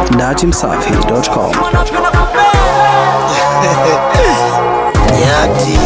datimsafi.com. Nyati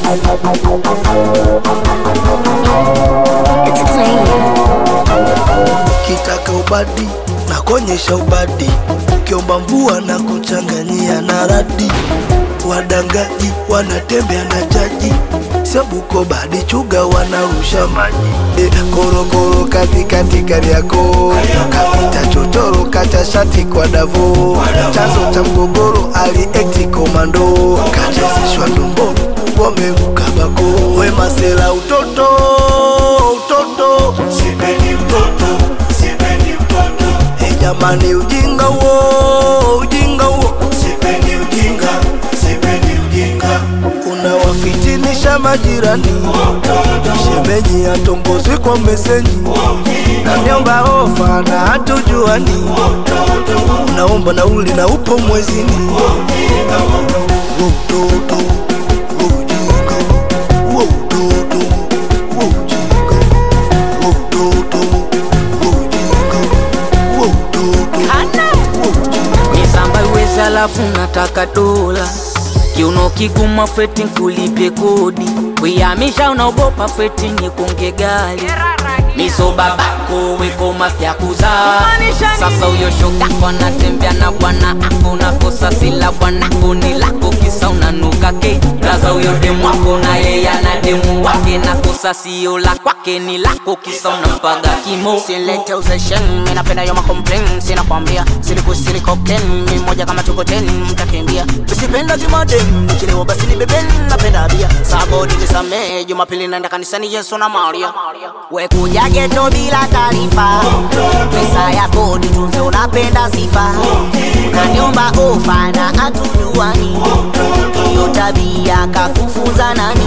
kitaka ubadi na kuonyesha ubadi, ukiomba mvua na kuchanganyia na radi. Wadangaji wanatembea na chaji, sio Bukoba hadi Chuga wanarusha maji. E, korokoro katikati Kariakoo, kapita chochoro kacha shati kwa Davo, chanzo cha mgogoro aliekti komando, kachezeshwa ndomboro wamemkabako. We masela utoto utoto, sipendi mtoto sipendi mtoto. E jamani, ujinga huo ujinga huo, sipendi ujinga sipendi ujinga. Unawafitinisha majirani, shemeji atongozwi kwa mesenji, naniomba ofa na hatujuani, unaomba nauli na upo mwezini. Huo utoto, huo ujinga, huo utoto, huo ujinga, huo utoto, huo ujinga, huo utoto, huo ujinga. misamba iwezi alafu nataka dola kiuno kiguma feti nkulipye kodi kuyamisha unaogopa feti nyekunge gali miso babako weko mafya kuzaa sasa uyo shogako anatembea na bwana ako nakosa sila bwanako ni lako kisa unanuka ke raza uyo demu wako na yeye ana demu wake nakosa sio la kwake ni lako kisa unampaga kimo Silete uzeshen, mi napenda yo macomplain Sina kwambia, siliku siliko ken Mi moja kama tuko ten, mtakimbia Usipenda jumadem, nikilewa basi ni beben Napenda bia, sabodi nisamee Jumapili naenda kanisani Yesu na Maria We kuja geto bila taarifa Pesa ya kodi tunze unapenda sifa Unaniomba ofa na hatujuani Hiyo tabia kakufunza nani